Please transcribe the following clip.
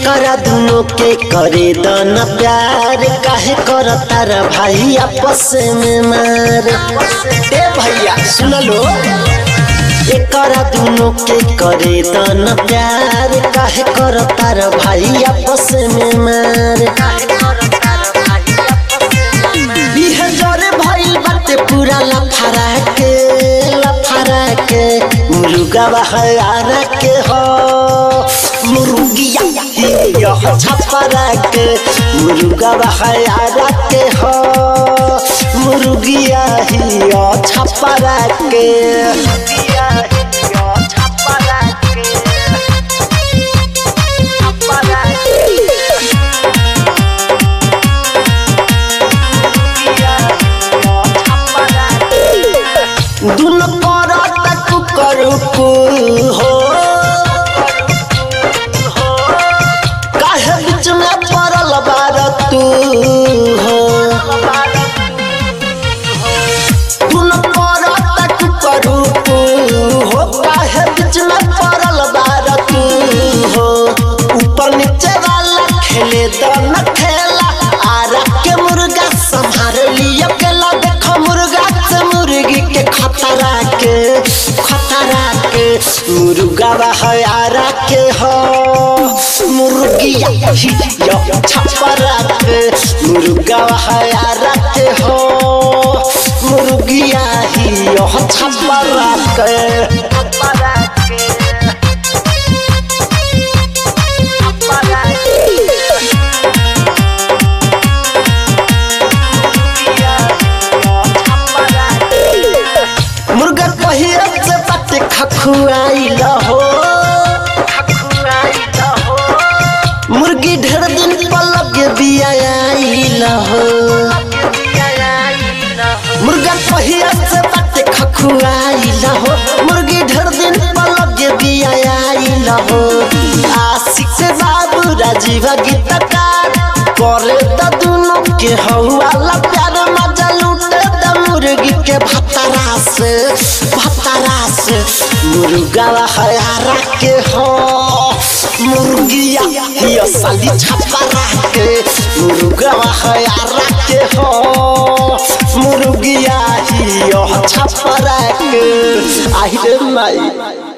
एकरा दुनो के करे दन प्यार काहे कर तारा भाई आपस में मार ए भैया सुन लो एकरा दुनो के करे दन प्यार काहे कर तारा भाई आपस में मार इहे जरे भइल बाटे पूरा लफारा के लफारा के मुर्गा बहारा के हो मुर्गिया यह छपरा के मुर्गा बहारा के हो मुर्गिया ही यह छपरा के मुर्गिया ही यह छपरा के छपरा के दुन पर तक करू हो काहे बीच में पड़ल बार तू हो दुन पर तक करू हो काहे बीच में पड़ल बार तू हो ऊपर नीचे वाला खेले तो न खेला आरा के मुर्गा संभाल लिया केला देखो मुर्गा से मुर्गी के खतरा के खतरा के मुर्गा बहारा के हो मुर्गिया ही यो छपरा के मुर्गा बहारा के हो मुर्गिया ही यो छपरा के छपरा के छपरा के मुर्गा पहिया से पट खखुआइल हो मुर्गी ढेर दिन पलक बियाइल हो मुर्गा पहिया से पट खखुआइल हो मुर्गी ढेर दिन पलक बियाइल हो आशिक से बाबू राजीव गीतकार करे त दुनु के हौवाला प्यार मजा लूटे द मुर्गी के भतरा से भतरा से मुर्गा हयारा के हो मुर्गिया हिया साली छपरा के मुर्गा हयारा के हो मुर्गिया हिया छपरा के आहिरे माई